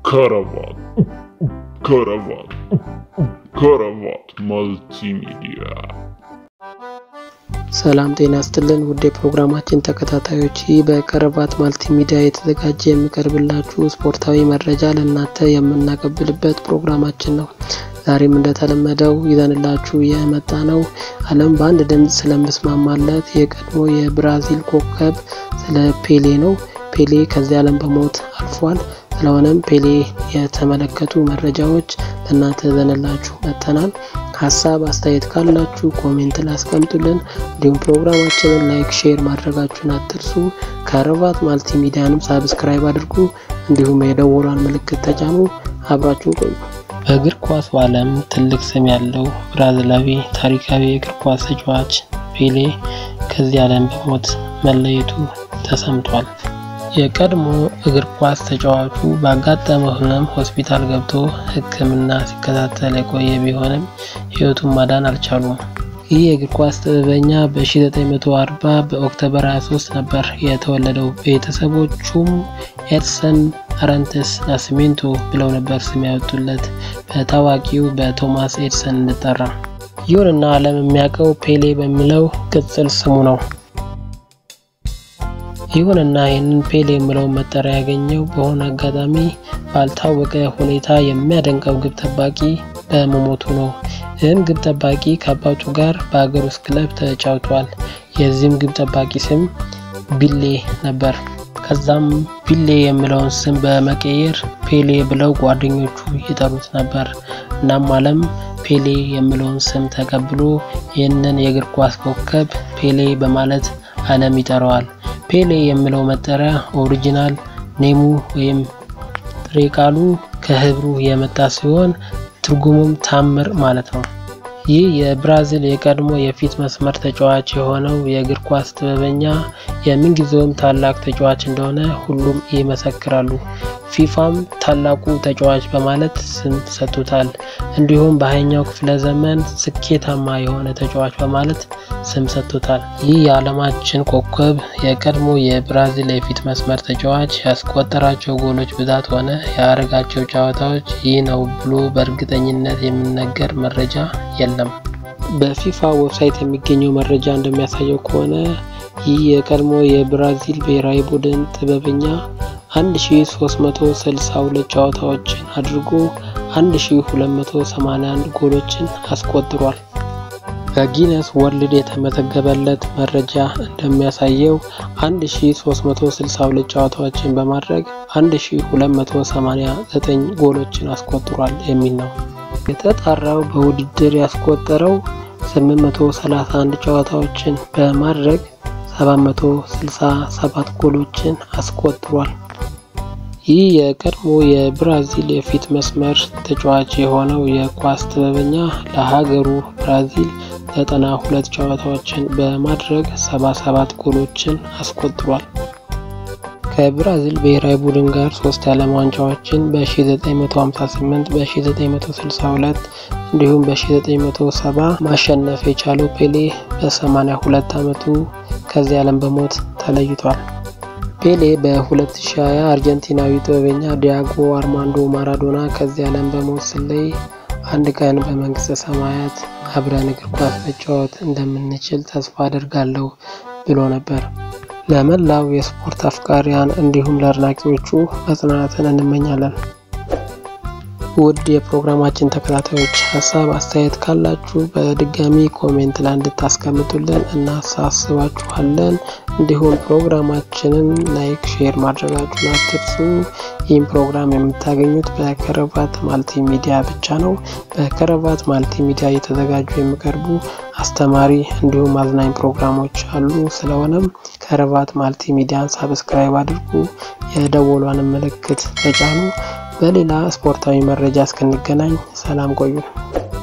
ከረባት ከረባት ከረባት መልቲሚዲያ ሰላም ጤና ስትልን ውድ የፕሮግራማችን ተከታታዮች ይህ በከረባት ማልቲሚዲያ የተዘጋጀ የሚቀርብላችሁ ስፖርታዊ መረጃ ለእናንተ የምናቀብልበት ፕሮግራማችን ነው። ዛሬም እንደተለመደው ይዘንላችሁ የመጣ ነው ዓለም በአንድ ድምፅ ስለምስማማለት የቀድሞ የብራዚል ኮከብ ስለ ፔሌ ነው። ፔሌ ከዚህ ዓለም በሞት አልፏል። ስለሆነም ፔሌ የተመለከቱ መረጃዎች ለእናንተ ይዘንላችሁ መጥተናል። ሀሳብ አስተያየት ካላችሁ ኮሜንት ላስቀምጡልን። እንዲሁም ፕሮግራማችንን ላይክ፣ ሼር ማድረጋችሁን አትርሱ። ከረባት ማልቲሚዲያንም ሳብስክራይብ አድርጉ። እንዲሁም የደወሏን ምልክት ተጫኑ። አብራችሁን ቆዩ። በእግር ኳስ ዓለም ትልቅ ስም ያለው ብራዚላዊ ታሪካዊ የእግር ኳስ ተጫዋች ፔሌ ከዚህ ዓለም በሞት መለየቱ ተሰምቷል። የቀድሞ እግር ኳስ ተጫዋቹ ባጋጠመው ሕመም ሆስፒታል ገብቶ ሕክምና ሲከታተል የቆየ ቢሆንም ሕይወቱን ማዳን አልቻሉም። ይህ የእግር ኳስ ጥበበኛ በ1940 በኦክቶበር 23 ነበር የተወለደው። ቤተሰቦቹም ኤድሰን አረንተስ ናስሜንቶ ብለው ነበር ስም ያወጡለት በታዋቂው በቶማስ ኤድሰን እንጠራ። ይሁንና ዓለም የሚያውቀው ፔሌ በሚለው ቅጽል ስሙ ነው። ይሁንና ይህንን ፔሌ የሚለውን መጠሪያ ያገኘው በሆነ አጋጣሚ ባልታወቀ ሁኔታ የሚያደንቀው ግብ ጠባቂ በመሞቱ ነው። ይህም ግብ ጠባቂ ከአባቱ ጋር በሀገር ውስጥ ክለብ ተጫውቷል። የዚህም ግብ ጠባቂ ስም ቢሌ ነበር። ከዛም ቢሌ የሚለውን ስም በመቀየር ፔሌ ብለው ጓደኞቹ ይጠሩት ነበር። እናም ዓለም ፔሌ የሚለውን ስም ተቀብሎ ይህንን የእግር ኳስ ኮከብ ፔሌ በማለት ዓለም ይጠራዋል። ፔሌ የሚለው መጠሪያ ኦሪጂናል ኔሙ ወይም ጥሬ ቃሉ ከህብሩ የመጣ ሲሆን ትርጉሙም ታምር ማለት ነው። ይህ የብራዚል የቀድሞ የፊት መስመር ተጫዋች የሆነው የእግር ኳስ ጥበበኛ የምንጊዜውም ታላቅ ተጫዋች እንደሆነ ሁሉም ይመሰክራሉ። ፊፋም ታላቁ ተጫዋች በማለት ስም ሰጥቶታል። እንዲሁም በሃያኛው ክፍለ ዘመን ስኬታማ የሆነ ተጫዋች በማለት ስም ሰጥቶታል። ይህ የዓለማችን ኮከብ የቀድሞ የብራዚል የፊት መስመር ተጫዋች ያስቆጠራቸው ጎሎች ብዛት ሆነ ያደረጋቸው ጨዋታዎች ይህ ነው ብሎ በእርግጠኝነት የሚነገር መረጃ የለም። በፊፋ ዌብሳይት የሚገኘው መረጃ እንደሚያሳየው ከሆነ ይህ የቀድሞ የብራዚል ብሔራዊ ቡድን ጥበበኛ 1362 ጨዋታዎችን አድርጎ 1281 ጎሎችን አስቆጥሯል። በጊነስ ወርልድ የተመዘገበለት መረጃ እንደሚያሳየው 1362 ጨዋታዎችን በማድረግ 1289 ጎሎችን አስቆጥሯል የሚል ነው። የተጣራው በውድድር ያስቆጠረው 831 ጨዋታዎችን በማድረግ 767 ጎሎችን አስቆጥሯል። ይህ የቀድሞ የብራዚል የፊት መስመር ተጫዋች የሆነው የኳስ ጥበበኛ ለሀገሩ ብራዚል 92 ጨዋታዎችን በማድረግ 77 ጎሎችን አስቆጥሯል። ከብራዚል ብሔራዊ ቡድን ጋር ሶስት የዓለም ዋንጫዎችን በ1958 በ1962 እንዲሁም በ1970 ማሸነፍ የቻለው ፔሌ በ82 ዓመቱ ከዚህ ዓለም በሞት ተለይቷል። ፔሌ በ2020 አርጀንቲናዊ ጥበበኛ ዲያጎ አርማንዶ ማራዶና ከዚህ ዓለም በሞት ሲለይ አንድ ቀን በመንግስተ ሰማያት አብረን እግር ኳስ መጫወት እንደምንችል ተስፋ አድርጋለሁ ብሎ ነበር። ለመላው የስፖርት አፍቃሪያን እንዲሁም ለአድናቂዎቹ መጽናናትን እንመኛለን። ውድ የፕሮግራማችን ተከታታዮች ሀሳብ አስተያየት ካላችሁ በድጋሚ ኮሜንት ላይ እንድታስቀምጡልን እናሳስባችኋለን። እንዲሁም ፕሮግራማችንን ላይክ፣ ሼር ማድረጋችሁን አትርሱ። ይህም ፕሮግራም የምታገኙት በከረባት ማልቲ ሚዲያ ብቻ ነው። በከረባት ማልቲ ሚዲያ እየተዘጋጁ የሚቀርቡ አስተማሪ እንዲሁም አዝናኝ ፕሮግራሞች አሉ። ስለሆነም ከረባት ማልቲ ሚዲያን ሳብስክራይብ አድርጉ፣ የደወሏን ምልክት ተጫኑ። በሌላ ስፖርታዊ መረጃ እስክንገናኝ ሰላም ቆዩ።